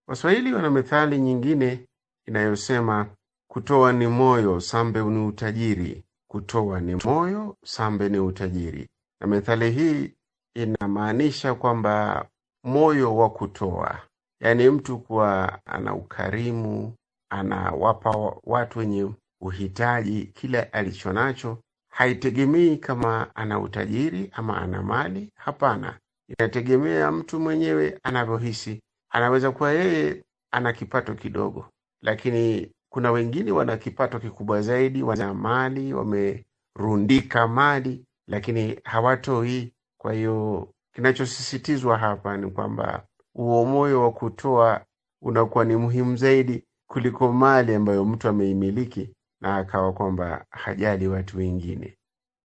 Waswahili wana methali nyingine inayosema kutoa ni moyo, sambe ni utajiri. Kutoa ni moyo, sambe ni utajiri. Na methali hii inamaanisha kwamba moyo wa kutoa, yaani mtu kuwa ana ukarimu, anawapa wa- watu wenye uhitaji kile alicho nacho, haitegemei kama ana utajiri ama ana mali. Hapana, inategemea mtu mwenyewe anavyohisi. Anaweza kuwa yeye ana kipato kidogo, lakini kuna wengine wana kipato kikubwa zaidi, wana mali, wamerundika mali, lakini hawatoi. Kwa hiyo kinachosisitizwa hapa ni kwamba huo moyo wa kutoa unakuwa ni muhimu zaidi kuliko mali ambayo mtu ameimiliki na akawa kwamba hajali watu wengine.